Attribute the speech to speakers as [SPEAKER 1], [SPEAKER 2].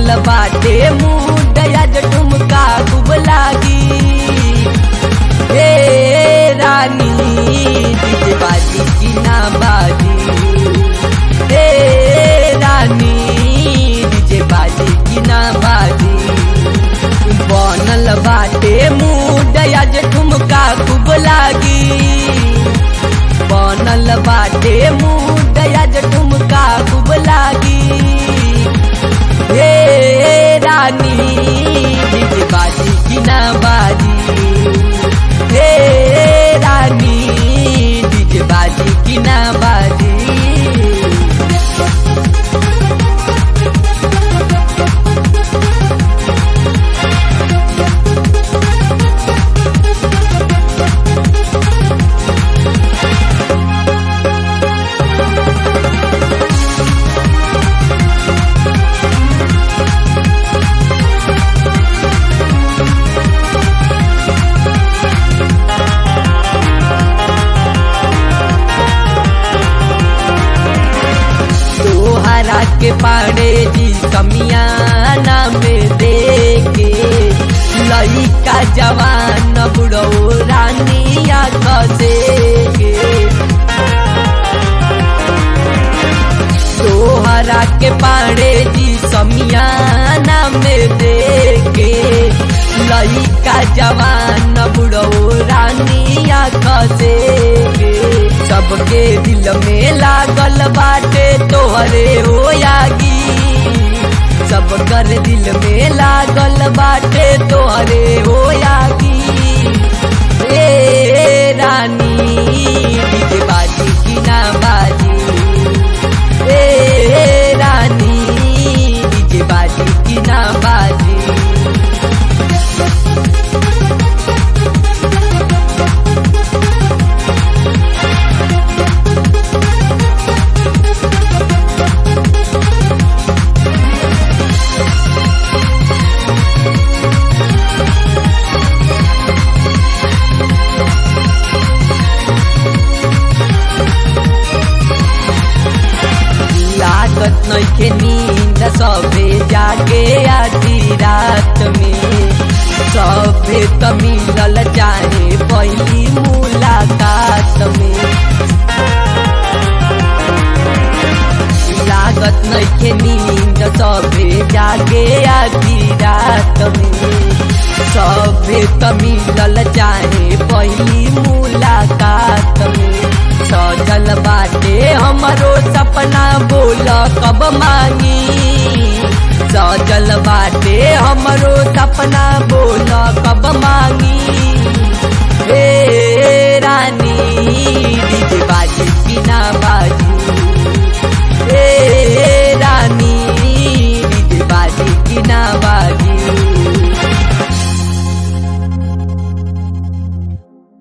[SPEAKER 1] बनल बाटे मुंड आज ठुमका खूब लागी हे रानी डीजे बाजी की ना बाजी हे रानी डीजे बाजी की ना बाजी बनल बाटे मुंड आज ठुमका खूब लागी बनल बाटे मुंड आज ठुमका खूब लागी हे रानी डीजे बाजी की ना बाजी हे रानी डीजे बाजी की ना बाजी तोहरा के पाड़े जी कमियाना में देखे लइका जवान बुढ़ो रानिया कसे के तोहरा के पाड़े जी समियाना में देखे लइका जवान बुढ़ो रानिया कसे के सबके दिल में लागल बाटे तोहरे होयागी सब कर दिल में लागल बाटे तोहरे होयागी ए रानी डीजे बाजी की ना बाजी ए रानी डीजे बाजी की ना बाजी लागत नइखे नींद सबे जागे आधी रात में सबे त मिलल चाहे पहली मुलाकात में लागत नइखे नींद सबे जागे आधी रात में सबे त मिलल चाहे पहली मुलाकात में सजल बाटे हमरो सपना बोल कब मांगी सजल बाटे हमरो सपना बोल कब मांगी हे रानी डीजे बाजी की ना बाजी